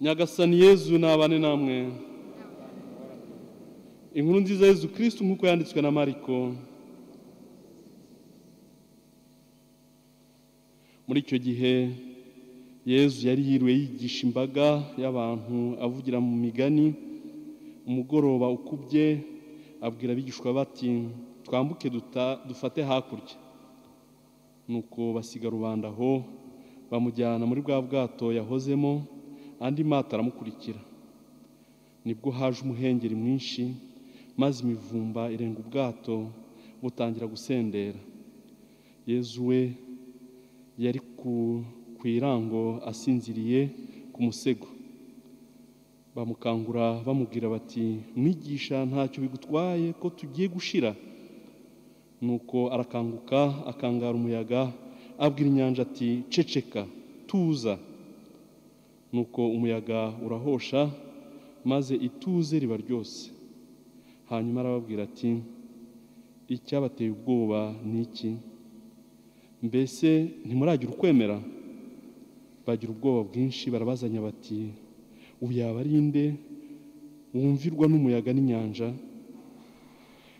nyagasani yezu nabane namwe inkuru nziza yezu kirisitu nk'uko yanditswe na mariko muri icyo gihe yezu yari yiriwe yigisha imbaga y'abantu avugira mu migani umugoroba ukubye abwira abigishwa bati twambuke dufate hakurya nuko basiga rubanda aho bamujyana muri bwa bwato yahozemo andi mato aramukurikira nibwo haje umuhengeri mwinshi maze imivumba irenga ubwato butangira gusendera yezu we yari ku irango asinziriye ku musego bamukangura bamubwira bati mwigisha ntacyo bigutwaye ko tugiye gushira nuko arakanguka akangara umuyaga abwira inyanja ati ceceka tuza nuko umuyaga urahosha maze ituze riba ryose hanyuma arababwira ati icyabateye ubwoba ni iki mbese ntimuragira ukwemera bagira ubwoba bwinshi barabazanya bati ubu yaba ari inde wumvirwa n'umuyaga n'inyanja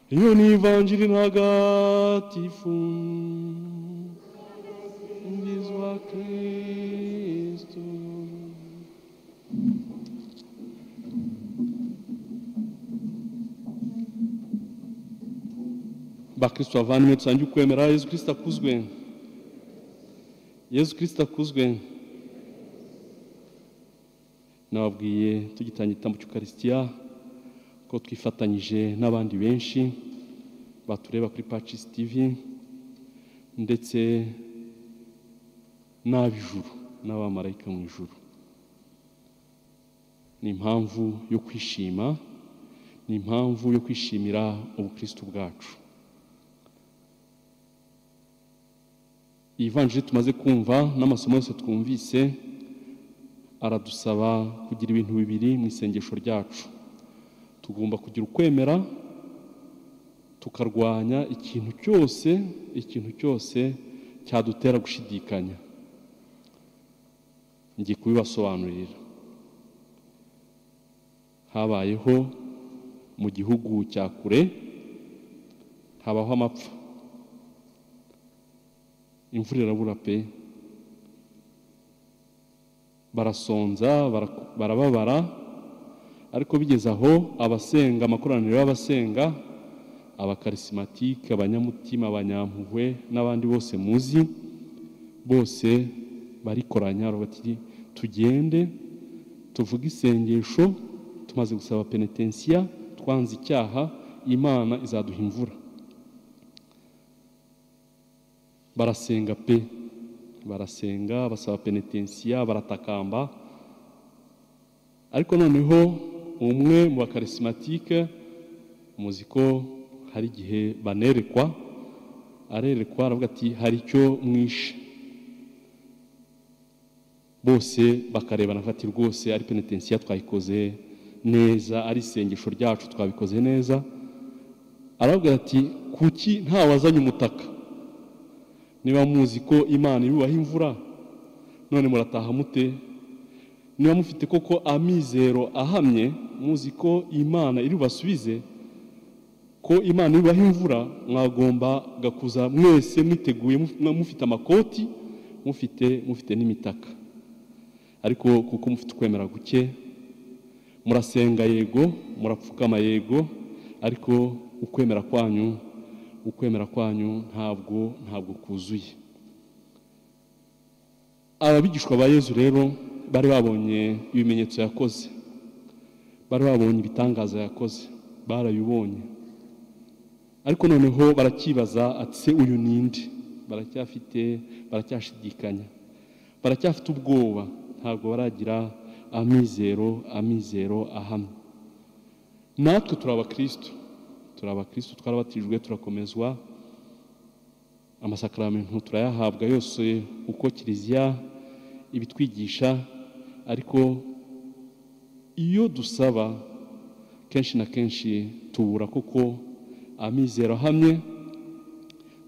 iyo ni ivanjiri ntagatifu mbizwa kirisitu bakristo bavandimwe dusangiye ukwemera yezu kirisita akuzwe yezu kirisita akuzwe nababwiye tugitangira igitambo cy'ukarisitiya ko twifatanyije n'abandi benshi batureba kuri pacisi tivi ndetse n'ab'ijuru n'abamarayika mu ijuru ni impamvu yo kwishima ni impamvu yo kwishimira ubukristo bwacu iyi vanjiri tumaze kumva n'amasomo yose twumvise aradusaba kugira ibintu bibiri mu isengesho ryacu tugomba kugira ukwemera tukarwanya ikintu cyose ikintu cyose cyadutera gushidikanya ngiye kubibasobanurira habayeho mu gihugu cya kure habaho amapfa imvura irabura pe barasonza barababara ariko bigeze aho abasenga amakoraniro y'abasenga abakarisimatiike abanyamutima abanyampuhwe n'abandi bose muzi bose barikoranya bati tugende tuvuge isengesho tumaze gusaba penetensiya twanze icyaha imana izaduha imvura barasenga pe barasenga basaba penetensiya baratakamba ariko noneho umwe mu bakarisimatike muzi ko hari igihe banerekwa arerekwa aravuga ati hari icyo mwishe bose bakarebana afati rwose ari penetensiya twayikoze neza ari isengesho ryacu twabikoze neza aravuga ati kuki ntawazanye umutaka niba muzi ko imana yubaha imvura none murataha mute niba mufite koko amizero ahamye muzi ko imana iri bubasubize ko imana yubaha imvura mwagombaga kuza mwese mwiteguye mufite amakoti mufite mufite n'imitaka ariko kuko mufite ukwemera guke murasenga yego murapfukama yego ariko ukwemera kwanyu ukwemera kwanyu ntabwo ntabwo kuzuye ababigishwa ba yezu rero bari babonye ibimenyetso yakoze bari babonye ibitangaza yakoze barabibonye ariko noneho baracyibaza ati se uyu ninde baracyafite baracyashidikanya baracyafite ubwoba ntabwo baragira amizero amizero ahamye natwe turi abakristo turi abakristo twarabatijwe turakomezwa amasakaramentu turayahabwa yose uko kiliziya ibitwigisha ariko iyo dusaba kenshi na kenshi tubura kuko amizero ahamye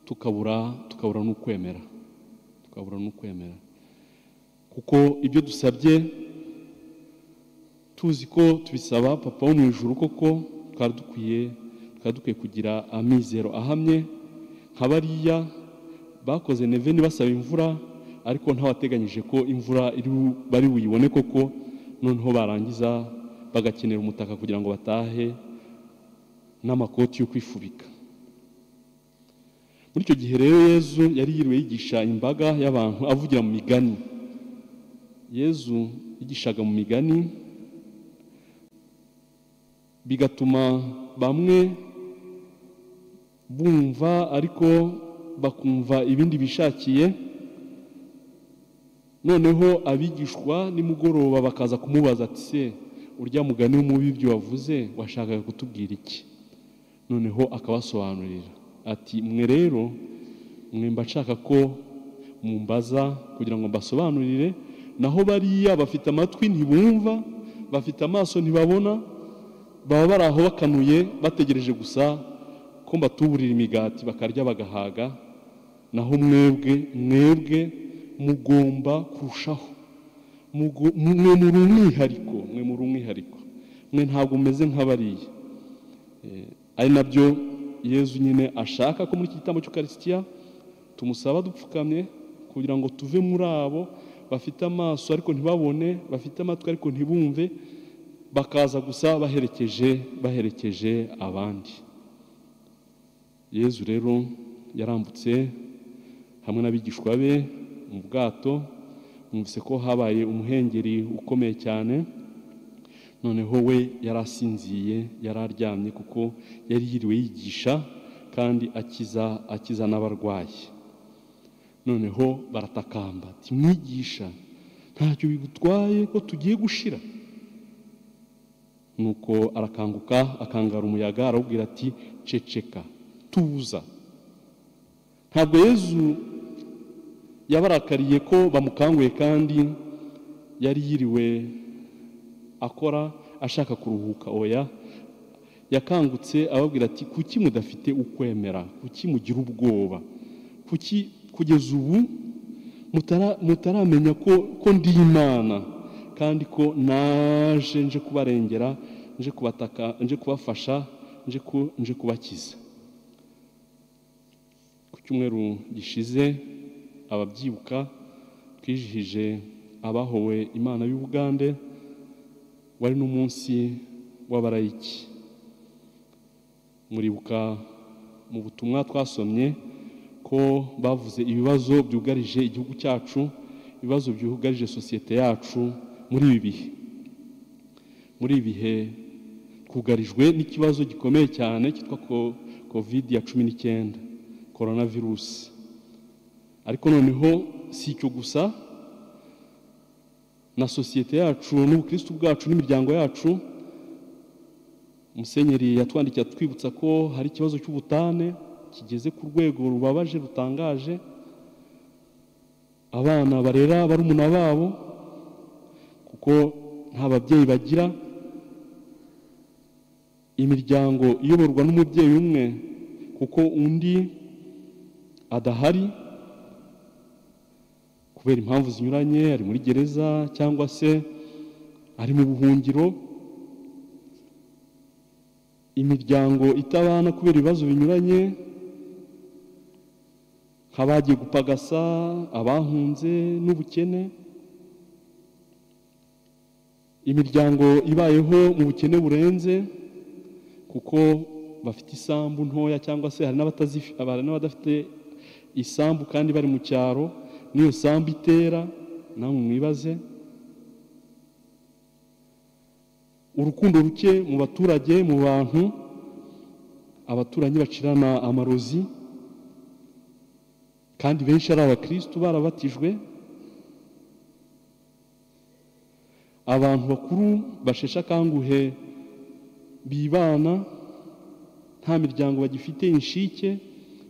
tukabura tukabura n'ukwemera tukabura n'ukwemera kuko ibyo dusabye tuzi ko tubisaba papa wo mu ijoro koko twari dukwiye twari dukwiye kugira amizero ahamye nka bariya bakoze neveni basaba imvura ariko ntawateganyije ko imvura bari buyibone koko noneho barangiza bagakenera umutaka kugira ngo batahe n'amakoti yo kwifubika muri icyo gihe rero yezu yari yiriwe yigisha imbaga y'abantu avugira mu migani yezu yigishaga mu migani bigatuma bamwe bumva ariko bakumva ibindi bishakiye noneho abigishwa nimugoroba bakaza kumubaza ati se urya mugani w'umubi ibyo wavuze washakaga kutubwira iki noneho akabasobanurira ati mwe rero mwe mba nshaka ko mumbaza kugira ngo mbasobanurire naho bariya bafite amatwi ntibumva bafite amaso ntibabona baba bari aho bakanuye bategereje gusa ko mbatuburira imigati bakarya bagahaga naho mwebwe mwebwe mugomba kurushaho mwe muri umwihariko mwe muri umwihariko mwe ntabwo umeze nk'abariya ari nabyo yezu nyine ashaka ko muri iki gitambo cy'ukarisitiya tumusaba dupfukamye kugira ngo tuve muri abo bafite amaso ariko ntibabone bafite amatwi ariko ntibumve bakaza gusa baherekeje baherekeje abandi yezu rero yarambutse hamwe n'abigishwa be mu bwato mwumvise ko habaye umuhengeri ukomeye cyane noneho we yari asinziye yari aryamye kuko yari yiriwe yigisha kandi akiza akiza n'abarwayi noneho baratakamba timwigisha ntacyo bigutwaye ko tugiye gushira nuko arakanguka akangara umuyaga arabwira ati ceceka tuza ntabwo yezu yabarakariye ko bamukanguye kandi yari yiriwe akora ashaka kuruhuka oya yakangutse ababwira ati kuki mudafite ukwemera kuki mugira ubwoba kuki kugeza ubu mutaramenya ko ndi imana kandi ko naje nje kubarengera nje kubataka nje kubafasha nje kubakiza ku cyumweru gishize ababyibuka twizihije abahowe imana y'ubugande wari n'umunsi w'abarayiki muribuka mu butumwa twasomye ko bavuze ibibazo byugarije igihugu cyacu ibibazo byugarije sosiyete yacu muri ibi bihe muri ibi bihe twugarijwe n'ikibazo gikomeye cyane cyitwa kovidi ya cumi n'icyenda korona virusi ariko noneho si icyo gusa na sosiyete yacu n'ubukristu bwacu n'imiryango yacu musenyeri yatwandikiye atwibutsa ko hari ikibazo cy'ubutane kigeze ku rwego rubabaje rutangaje abana barera barumuna babo kuko nta babyeyi bagira imiryango iyoborwa n'umubyeyi umwe kuko undi adahari kubera impamvu zinyuranye ari muri gereza cyangwa se ari mu buhungiro imiryango itabana kubera ibibazo binyuranye nk'abagiye gupagasa abahunze n'ubukene imiryango ibayeho mu bukene burenze kuko bafite isambu ntoya cyangwa se hari n'abadafite isambu kandi bari mu cyaro niyo sambu itera namwe mwibaze urukundo ruke mu baturage mu bantu abaturanyi bacirana amarozi kandi benshi ari abakirisitu barabatijwe abantu bakuru basheshe akanguhe bibana nta miryango bagifite inshike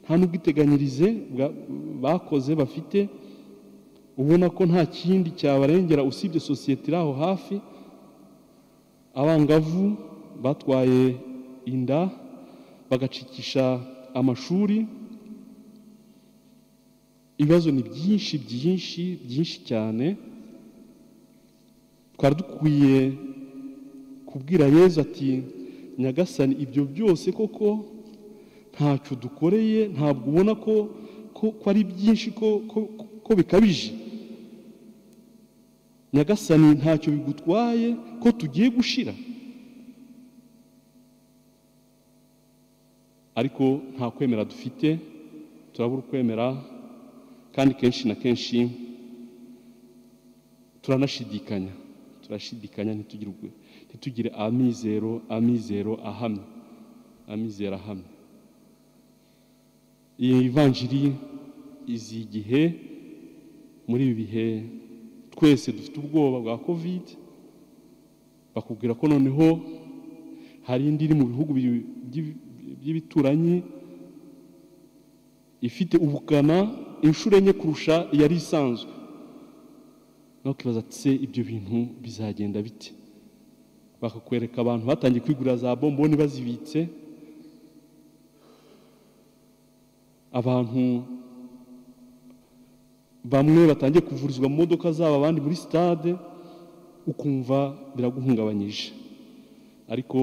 nta n'ubwiteganyirize bakoze bafite ubona ko nta kindi cyabarengera usibye sosiyete iri aho hafi abangavu batwaye inda bagacikisha amashuri ibibazo ni byinshi byinshi byinshi cyane twari dukwiye kubwira yezu ati nyagasani ibyo byose koko ntacyo dukoreye ntabwo ubona ko ko ko ari byinshi ko ko ko bikabije nyagasani ntacyo bigutwaye ko tugiye gushira ariko nta kwemera dufite turabura ukwemera kandi kenshi na kenshi turanashidikanya turashidikanya ntitugirwe ntitugire amizero amizero ahamye amizero ahamye iyi ivanjiri izi igihe muri ibi bihe twese dufite ubwoba bwa kovide bakubwira ko noneho hari indi iri mu bihugu by'ibituranyi ifite ubukana inshuro enye kurusha iyari isanzwe ntukibaza se ibyo bintu bizagenda bite bakakwereka abantu batangiye kwigurira za bomboni bazibitse abantu bamwe batangiye kuvurizwa mu modoka zabo abandi muri sitade ukumva biraguhungabanyije ariko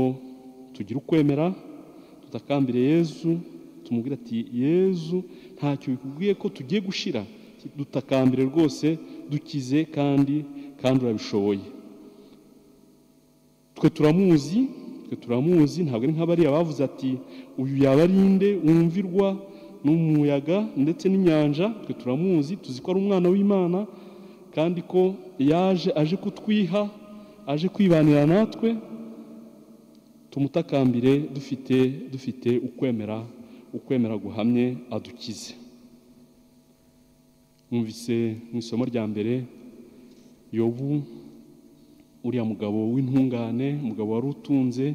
tugira ukwemera tutakambire yezu tumubwira ati yezu ntacyo bikubwiye ko tugiye gushira dutakambire rwose dukize kandi kandi urabishoboye twe turamuzi twe turamuzi ntabwo ari nk'abariya bavuze ati uyu yaba ari inde wumvirwa n'umuyaga ndetse n'inyanja twe turamuzi tuzi ko ari umwana w'imana kandi ko yaje aje kutwiha aje kwibanira natwe tumutakambire dufite dufite ukwemera ukwemera guhamye adukize mwumvise mu isomo rya mbere yobu uriya mugabo w'intungane umugabo wari utunze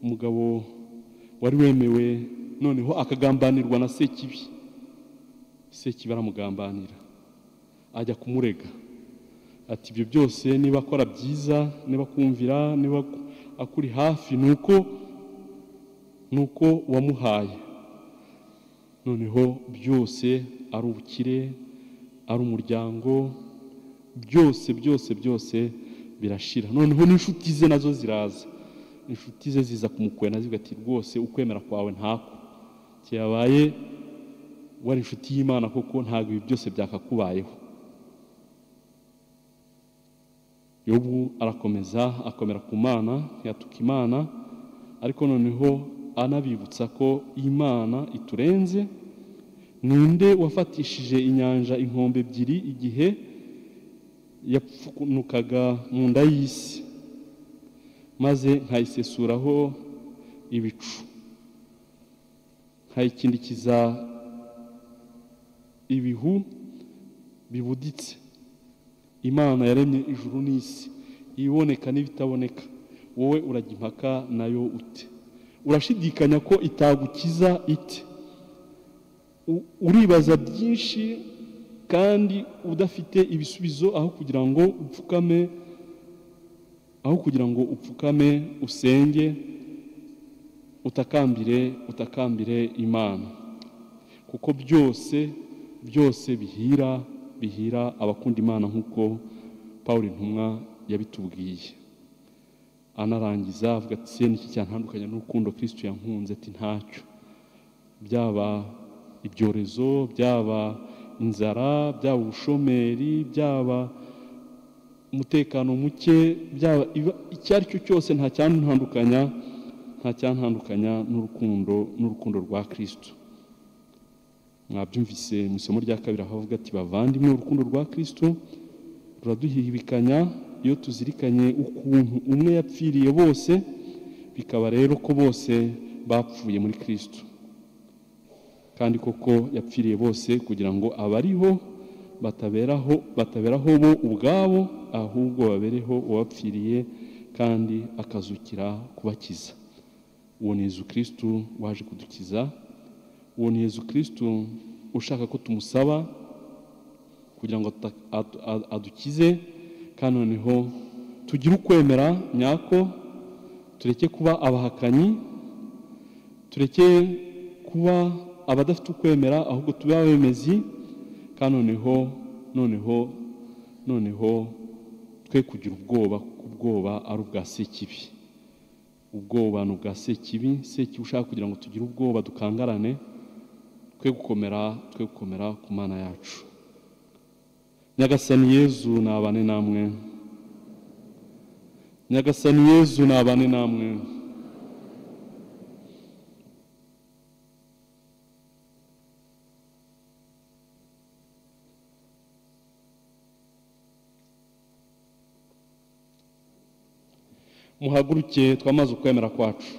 umugabo wari wemewe noneho akagambanirwa na sekibi sekibi aramugambanira ajya kumurega ati ibyo byose niba akora byiza niba akumvira niba akuri hafi ni uko ni uko wamuhaye noneho byose ari ubukire ari umuryango byose byose byose birashira noneho n'inshuti ze nazo ziraza inshuti ze ziza kumukwena zivuga ati rwose ukwemera kwawe ntako kiyabaye wari inshuti y'imana koko ntabwo ibi byose byakakubayeho yobu arakomeza akomera ku mana ntiyatuka imana ariko noneho anabibutsa ko imana iturenze ninde wafatishije inyanja inkombe ebyiri igihe yapfunukaga mu nda y'isi maze nkayisesuraho ibicu nkayikindikiza ibihu bibuditse imana yaremye ijuru n'isi iboneka n'ibitaboneka wowe urajya impaka nayo ute urashidikanya ko itagukiza ite uribaza byinshi kandi udafite ibisubizo aho kugira ngo upfukame aho kugira ngo upfukame usenge utakambire utakambire imana kuko byose byose bihira bihira abakunda imana nk'uko paul intumwa yabitubwiye anarangiza avuga ati se niki cyantandukanye n'urukundo kirisito yankunze ati ntacyo byaba ibyorezo byaba inzara byaba ubushomeri byaba umutekano muke byaba icyo ari cyo cyose nta cyantandukanya nta cyantandukanya n'urukundo n'urukundo rwa kirisito mwabyumvise mu isomo rya kabiri aho avuga ati bavandimwe urukundo rwa kirisito ruraduhibikanya iyo tuzirikanye ukuntu umwe yapfiriye bose bikaba rero ko bose bapfuye muri kirisito kandi koko yapfiriye bose kugira ngo abariho bataberaho bataberaho bo ubwabo ahubwo babereho uwapfiriye kandi akazukira kubakiza uwo ni yezu kirisitu waje kudukiza uwo ni yezu kirisitu ushaka ko tumusaba kugira ngo adukize kandi noneho tugire ukwemera nyako tureke kuba abahakanyi tureke kuba abadafite ukwemera ahubwo tube abemezi kandi noneho noneho noneho twe kugira ubwoba kuko ubwoba ari ubwa sekibi ubwoba bwa sekibi sekibi ushaka kugira ngo tugire ubwoba dukangarane twe gukomera twe gukomera ku mana yacu nyagasani yezu nabane namwe nyagasani yezu nabane namwe muhaguruke twamaze ukwemera kwacu